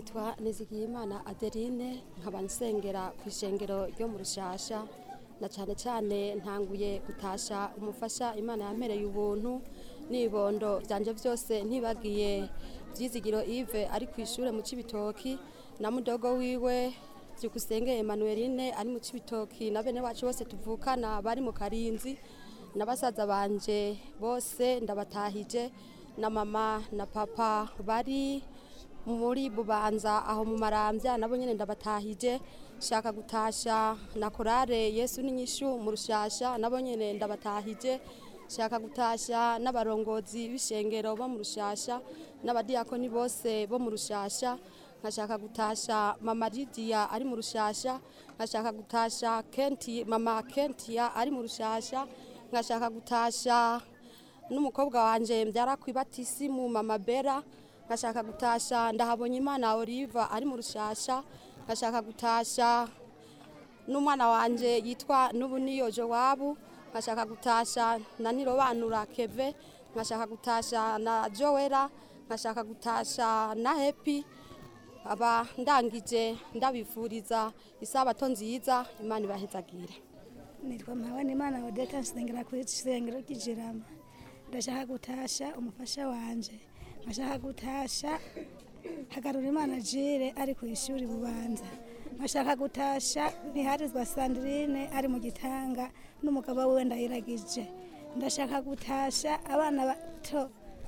nitwa nizigiyimana adeline nkaba nsengera ku ishengero ryo mu rushasha na cyane cyane ntanguye gutasha umufasha imana yampereye ubuntu n'ibibondo byanje byose ntibagiye byizigiro ive ari ku ishuri mu cibitoki na mudogo wiwe byukusenge emanueline ari mu cibitoki na bene wacu bose tuvukana bari mu karinzi na basaza banje bose ndabatahije na mama na papa bari muri bubanza aho mu marambya nabo nyene ndabatahije shaka gutasha na korale yesu n'inyishu mu rushasha nabo nyene ndabatahije shaka gutasha n'abarongozi b'ishengero bo mu rushasha n'abadiyakoni bose bo mu rushasha nkashaka gutasha mama lidiya ari mu rushasha nkashaka gutasha kenti mama kentiya ari mu rushasha nkashaka gutasha n'umukobwa wanje mbyara ku ibatisimu mama bera nkashaka gutasha ndahabonye imana oliva ari mu rushasha nkashaka gutasha n'umwana wanje yitwa n'ubuniyo jowabu nkashaka gutasha na nirobanura keve nkashaka gutasha na joera nkashaka gutasha na hepi aba ndangije ndabifuriza isabato nziza imana ibahezagire nitwa mpabane imana odeta nsengera ku isengero ry'ijirama ndashaka gutasha umufasha wanje nkashaka gutasha hagarura imana jire ari ku ishuri bubanza nkashaka gutasha ntiharizwa sandrine ari mu gitanga n'umugabo wiwe ndayiragije ndashaka gutasha abana bato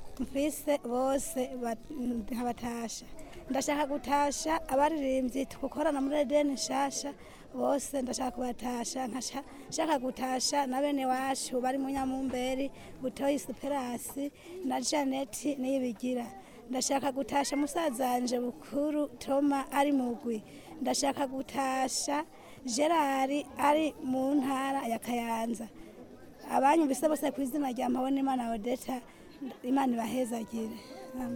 mfise bose ba- nkabatasha ndashaka gutasha abaririmbyi tugukorana muri edeni nshasha bose ndashaka kubatasha nkasha- nshaka gutasha na bene wacu bari mu nyamumberi butoyi superasi na janeti niyibigira ndashaka gutasha musazanje bukuru toma ari mugwi ndashaka gutasha gerari ari mu ntara ya kayanza abanyumvise bose ku izina rya mpabona imana odeta imana ibahezagire Amen.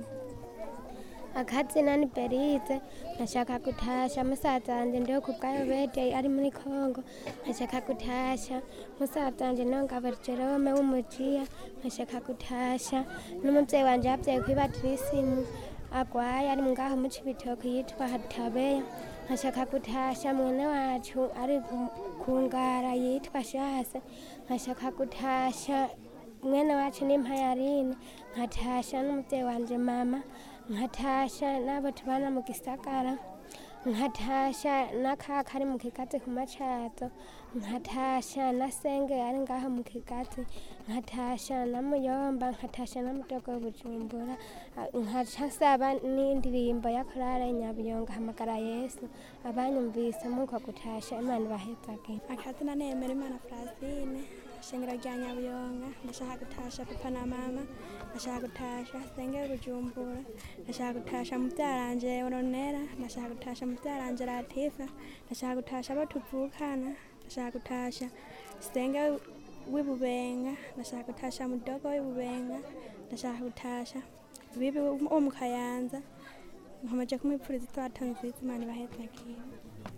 akazina ni berize ndashaka gutasha musaza wanje ndiho ku bwayo bedeye ari muri kongo nkashaka gutasha musaza wanje nongabo jerome w'umujiya nkashaka gutasha n'umuvyeyi wanje yavyaye kwibatirisimu agwaye ari ngaho mu cibitoke yitwa hatabeya nkashaka gutasha mwene wacu ari ku- ku ngara yitwa shase nkashaka gutasha mwene wacu ni mpayarine nkatasha n'umuvyeyi wanje mama nkatasha n'abo tubana mu gisagara nkatasha n'akaka ari mu kigazi ku macazo nkatasha na senge ari ngaho mu kigazi nkatasha na muyomba nkatasha na mudogo bujumbura Ah, nkaca nsaba n'indirimbo ya korale nyabuyonga hamagara yesu abanyumvise muko gutasha imana ibahezagire akazina nemera imana francine ishengero rya nyabuyonga ndashaka gutasha papa na mama ndashaka gutasha sengera bujumbura ndashaka gutasha mubyaranje oronera ndashaka gutasha mubyaranje latifa ndashaka gutasha abo tuvukana ndashaka gutasha senge w'ibubenga ndashaka gutasha mudogo w'ibubenga ndashaka gutasha bibi wo mu kayanza nkomeje kumwipfuriza itwato nziza imana ibahezagire